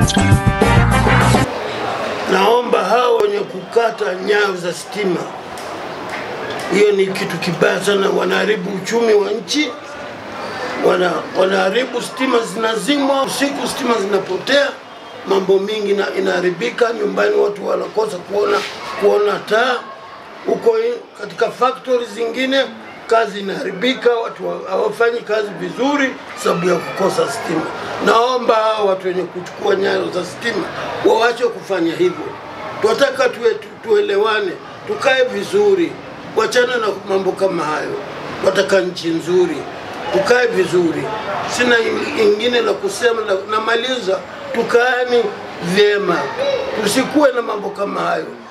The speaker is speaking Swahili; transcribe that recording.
Naomba hao wenye kukata nyayo za stima, hiyo ni kitu kibaya sana, wanaharibu uchumi wa nchi, wana, wanaharibu stima, zinazimwa usiku, stima zinapotea, mambo mingi na inaharibika nyumbani, watu wanakosa kuona kuona taa huko i- katika factory zingine kazi inaharibika, watu wa- hawafanyi kazi vizuri sababu ya kukosa stima. Naomba hao watu wenye kuchukua nyayo za stima waache kufanya hivyo. Tunataka tuwe, tu, tuelewane, tukae vizuri, wachana na mambo kama hayo. Tunataka nchi nzuri, tukae vizuri. Sina in- ingine la kusema, na- namaliza, tukaani vyema, tusikuwe na mambo kama hayo.